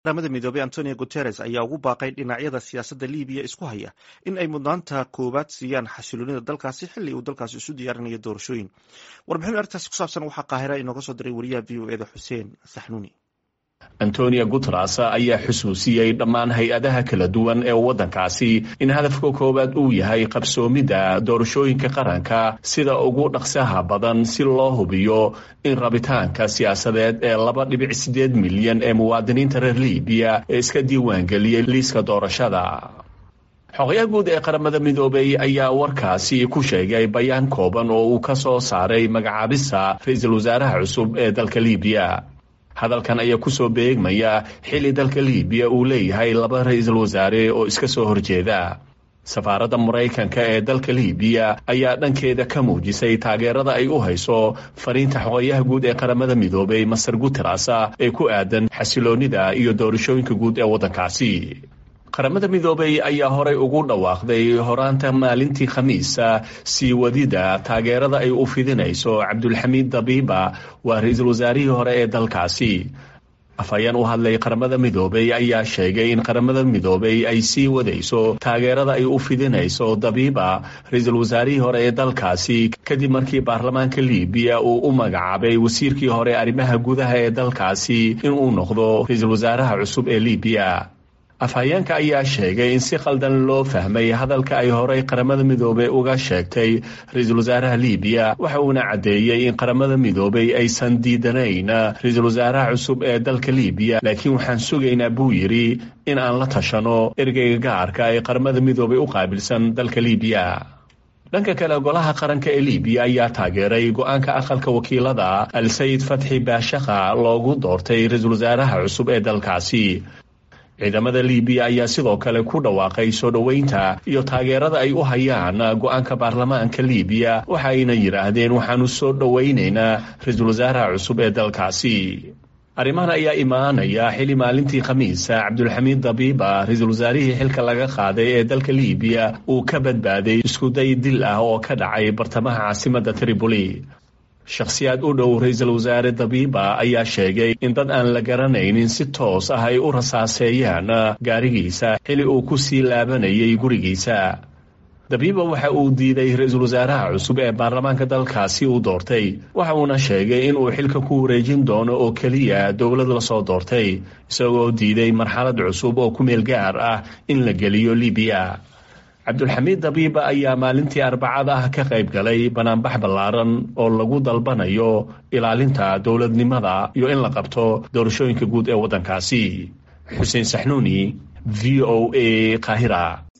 qaramada midoobey antonio guteres ayaa ugu baaqay dhinacyada siyaasadda libiya isku haya in ay mudnaanta koowaad siiyaan xasiloonida dalkaasi xilli uu dalkaasi isu diyaarinayo doorashooyin warbixin arrintaasi ku saabsan waxaa qaahira inooga soo diray wariyaha v o eda xuseen saxnuuni antonio guteres ayaa xusuusiyey dhammaan hay-adaha kala duwan ee waddankaasi in hadafka koowaad uu yahay qabsoomidda doorashooyinka qaranka sida ugu dhaqsaha badan si loo hubiyo in rabitaanka siyaasadeed ee laba dhibic siddeed milyan ee muwaadiniinta reer libiya ee iska diiwaangeliyey liiska doorashada xogayaha guud ee qaramada midoobey ayaa warkaasi ku sheegay bayaan kooban oo uu ka soo saaray magacaabista ra-iisul wasaaraha cusub ee dalka libiya hadalkan ayaa kusoo beegmaya xilli dalka libiya uu leeyahay laba ra-iisul wasaare oo iska soo horjeeda safaaradda maraykanka ee dalka libiya ayaa dhankeeda ka muujisay taageerada ay u hayso fariinta xogayaha guud ee qaramada midoobey master guteres ee ku aadan xasiloonida iyo doorashooyinka guud ee waddankaasi qaramada midoobey ayaa horay ugu dhawaaqday horaanta maalintii khamiisa sii wadida taageerada ay u fidinayso cabdulxamiid dabiiba waa ra-iisul wasaarihii hore ee dalkaasi afhayeen u hadlay qaramada midoobey ayaa sheegay in qaramada midoobey ay sii wadayso taageerada ay u fidinayso dabiiba ra-iisul wasaarihii hore ee dalkaasi kadib markii baarlamaanka libiya uu u magacaabay wasiirkii hore arrimaha gudaha ee dalkaasi inuu noqdo ra-iisul wasaaraha cusub ee libiya afhayeenka ayaa sheegay in si khaldan loo fahmay hadalka ay horey qaramada midoobey uga sheegtay ra-iisul wasaaraha libiya waxa uuna caddeeyey in qaramada midoobey aysan diidanayn ra-iisul wasaaraha cusub ee dalka libiya laakiin waxaan sugaynaa buu yidhi in aan la tashano ergeyga gaarka ee qaramada midoobey u qaabilsan dalka libiya dhanka kale golaha qaranka ee libiya ayaa taageeray go-aanka aqalka wakiilada al-sayid fatxi baashakha loogu doortay ra-iisul wasaaraha cusub ee dalkaasi ciidamada libiya ayaa sidoo kale ku dhawaaqay soo dhoweynta iyo taageerada ay u hayaan go-aanka baarlamaanka libiya waxa ayna yidhaahdeen waxaanu soo dhoweynaynaa ra-iisul wasaaraha cusub ee dalkaasi arrimahan ayaa imaanaya xili maalintii khamiisa cabdulxamiid dabiiba ra-iisul wasaarihii xilka laga qaaday ee dalka libiya uu ka badbaaday iskuday dil ah oo ka dhacay bartamaha caasimadda tripoli shakhsiyaad u dhow ra-iisul wasaare dabiiba ayaa sheegay in dad aan la garanaynin si toos ah ay u rasaaseeyaan gaarigiisa xili uu ku sii laabanayay gurigiisa dabiiba waxa uu diiday ra-iisul wasaaraha cusub ee baarlamaanka dalkaasi uu doortay waxa uuna sheegay in uu xilka ku wareejin doono oo keliya dowlad lasoo doortay isagoo diiday marxalad cusub oo ku meel gaar ah in la geliyo libiya cabdulxamiid dabiiba ayaa maalintii arbacada ah ka qayb galay banaanbax ballaaran oo lagu dalbanayo ilaalinta dowladnimada iyo in la qabto doorashooyinka guud ee waddankaasi xuseen saxnuuni v o a qaahira